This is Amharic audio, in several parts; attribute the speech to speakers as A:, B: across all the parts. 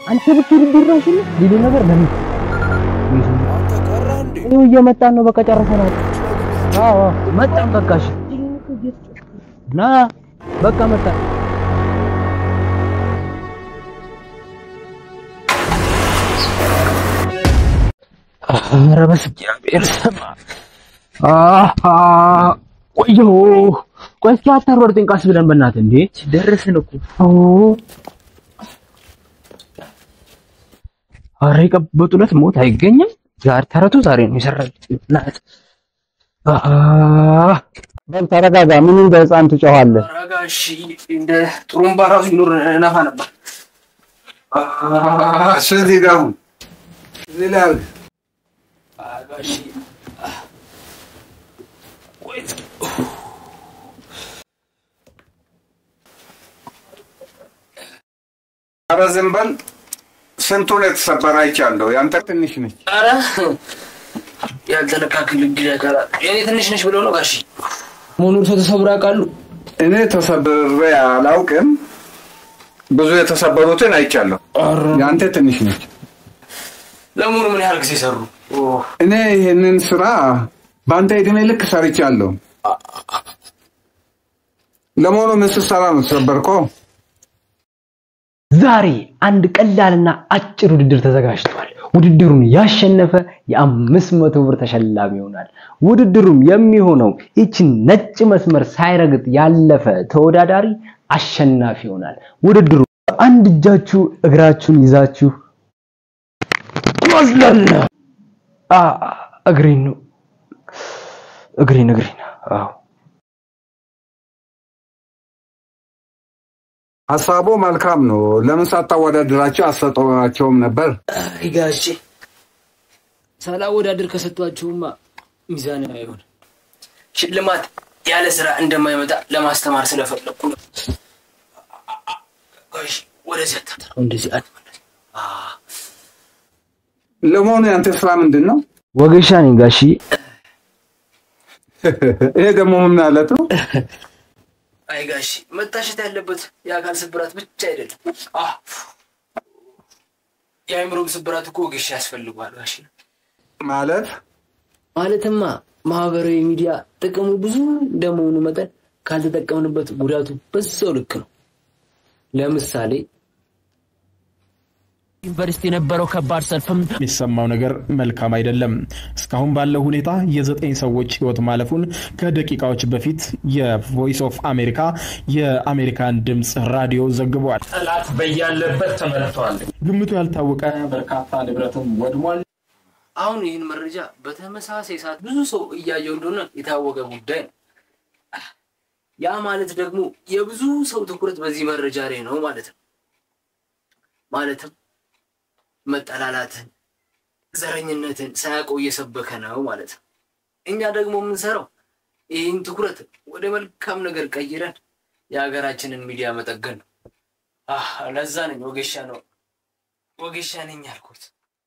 A: አንተ ብትውድድር ራሱ ሌላ ነገር ለምን
B: አንተ ቀረ እንዴ?
A: ይኸው እየመጣን ነው። በቃ ጨርሰናል። አዎ አዎ፣ መጣን። በቃ እሺ፣ ና በቃ መጣን። ኧረ በእግዚአብሔር ስም አሃ ቆዮ ቆይ እስኪ አታሯሩጠኝ፣ ቀስ ብለን በእናትህ እንዴ ደረስን እኮ ኦ ኧረ የቀበጡ ዕለት ሞት አይገኝም። ዛሬ ተረቱ ዛሬ ነው የሰራል። ናት በል ተረጋጋ። ምን እንደ ህፃን ትጮኻለህ?
C: ረጋ እሺ። እንደ ጥሩምባ ራሱ ይኖር ነፋ ነበር።
B: ስለዚህ ጋር አሁን እዚህ ላይ አድርግ።
C: ረጋ እሺ። ቆይ እስኪ
B: ኧረ ዝም በል። ስንቱን የተሰበረ አይቻለሁ። ያንተ ትንሽ ነች።
C: ኧረ ያልተለካክል እንግዲህ ያካላ የኔ ትንሽ ነች ብለው ነው ጋሺ መሆኑን ሰው ተሰብሮ ያውቃሉ።
B: እኔ ተሰብሬ አላውቅም። ብዙ የተሰበሩትን አይቻለሁ። ያንተ ትንሽ ነች።
C: ለመሆኑ ምን ያህል ጊዜ ሰሩ?
B: እኔ ይህንን ስራ በአንተ እድሜ ልክ ሰርቻለሁ። ለመሆኑ ምን ስትሰራ ነው ተሰበርከው?
A: ዛሬ አንድ ቀላልና አጭር ውድድር ተዘጋጅቷል። ውድድሩን ያሸነፈ የአምስት መቶ ብር ተሸላሚ ይሆናል። ውድድሩም የሚሆነው ይችን ነጭ መስመር ሳይረግጥ ያለፈ ተወዳዳሪ አሸናፊ ይሆናል። ውድድሩ አንድ እጃችሁ እግራችሁን ይዛችሁ ማዝለል። አ እግሬን ነው እግሬን እግሬን። አዎ
B: ሀሳቡ መልካም ነው። ለምን ሳታወዳድራቸው አሰጠዋቸውም ነበር?
C: አይ ጋሼ ሳላወዳድር ከሰጧችሁማ ሚዛን አይሆን። ሽልማት ያለ ስራ እንደማይመጣ ለማስተማር ስለፈለኩ ነው። ጋሼ ወደዚህ አታጥረው፣ እንደዚህ አትመለስ።
B: ለመሆኑ ያንተ ስራ ምንድን ነው?
A: ወገሻ ነኝ ጋሺ።
B: ይሄ ደግሞ ምን ማለት ነው?
C: አይ ጋሼ መታሸት ያለበት የአካል ስብራት ብቻ አይደለም፣ አህ የአእምሮም ስብራት እኮ ወጌሻ ያስፈልገዋል ጋሼ።
B: ማለት
C: ማለትማ ማህበራዊ ሚዲያ ጥቅሙ ብዙ እንደመሆኑ መጠን ካልተጠቀምንበት ጉዳቱ በዛው ልክ ነው። ለምሳሌ
D: ዩኒቨርሲቲ የነበረው ከባድ ሰልፍም
E: የሚሰማው ነገር መልካም አይደለም። እስካሁን ባለው ሁኔታ የዘጠኝ ሰዎች ህይወት ማለፉን ከደቂቃዎች በፊት የቮይስ ኦፍ አሜሪካ የአሜሪካን ድምፅ ራዲዮ ዘግቧል። ጠላት በያለበት ተመልቷል። ግምቱ ያልታወቀ በርካታ ንብረትም ወድሟል።
C: አሁን ይህን መረጃ በተመሳሳይ ሰዓት ብዙ ሰው እያየው እንደሆነ የታወቀ ጉዳይ ነው። ያ ማለት ደግሞ የብዙ ሰው ትኩረት በዚህ መረጃ ላይ ነው ማለት ነው። ማለትም መጠላላትን፣ ዘረኝነትን ሳያውቀው እየሰበከ ነው ማለት ነው። እኛ ደግሞ የምንሰራው ይህን ትኩረት ወደ መልካም ነገር ቀይረን የሀገራችንን ሚዲያ መጠገን ነው። አህ ለዛ ነኝ ወጌሻ ነው ወጌሻ ነኝ ያልኩት።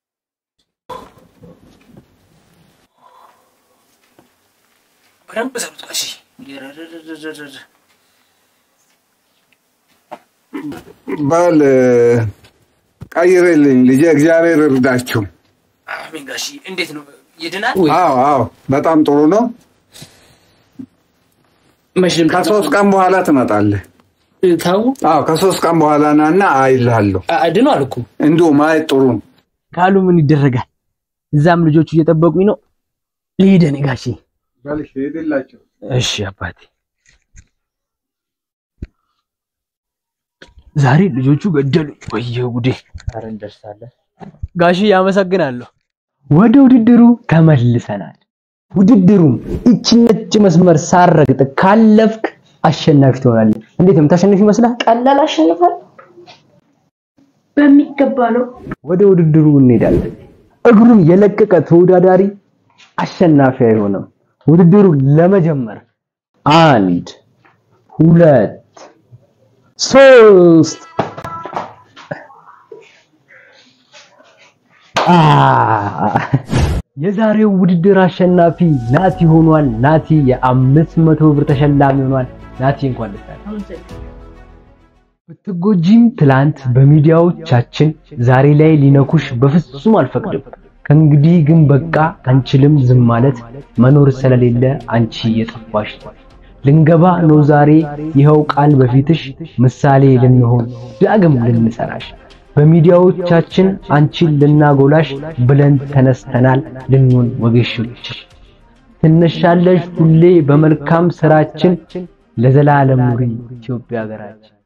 C: በደንብ ሰሩት ጋሺ። ረረረረረረ።
B: በል ቀይርልኝ ልጄ፣ እግዚአብሔር እርዳችሁ።
C: አሜን ጋሺ። እንዴት ነው ይድናል?
B: አዎ አዎ፣ በጣም ጥሩ ነው።
C: መሽልም
B: ከሶስት ቀን በኋላ ትመጣለህ።
C: ታው
B: አዎ ከሶስት ቀን በኋላ ናና አይልሃለሁ።
C: አድኗል እኮ
B: እንዲሁ ማየት ጥሩ ነው።
A: ካሉ ምን ይደረጋል? እዛም ልጆቹ እየጠበቁኝ ነው። ልሂድ እኔ ጋሼ።
B: በልሽ ሄድላቸው።
A: እሺ አባቴ። ዛሬ ልጆቹ ገደሉ። ወየው ጉዴ! ኧረ እንደርሳለን። ጋሺ ያመሰግናለሁ። ወደ ውድድሩ ተመልሰናል። ውድድሩም እቺ ነጭ መስመር ሳረግጥ ካለፍክ አሸናፊ ትሆናለህ። እንዴት ነው የምታሸንፍ ይመስላል?
F: ቀላል አሸንፋል። በሚገባ ነው።
A: ወደ ውድድሩ እንሄዳለን። እግሩን የለቀቀ ተወዳዳሪ አሸናፊ አይሆንም። ውድድሩ ለመጀመር አንድ ሁለት ሶስት አ የዛሬው ውድድር አሸናፊ ናቲ ሆኗል። ናቲ የአምስት መቶ ብር ተሸላሚ ሆኗል። ናቲ እንኳን ደስ ያለህ።
F: አመሰግናለሁ።
A: ብትጎጂም ትላንት በሚዲያዎቻችን ዛሬ ላይ ሊነኩሽ በፍጹም አልፈቅድም። ከእንግዲህ ግን በቃ አንችልም ዝም ማለት መኖር ስለሌለ አንቺ የጠፋሽ ልንገባ ነው ዛሬ ይኸው ቃል በፊትሽ ምሳሌ ልንሆን ዳግም ልንሰራሽ በሚዲያዎቻችን አንቺን ልናጎላሽ ብለን ተነስተናል ልንሆን ወገሾችሽ ትነሻለሽ ሁሌ በመልካም ስራችን ለዘላለም ኑሪ ኢትዮጵያ ሀገራችን።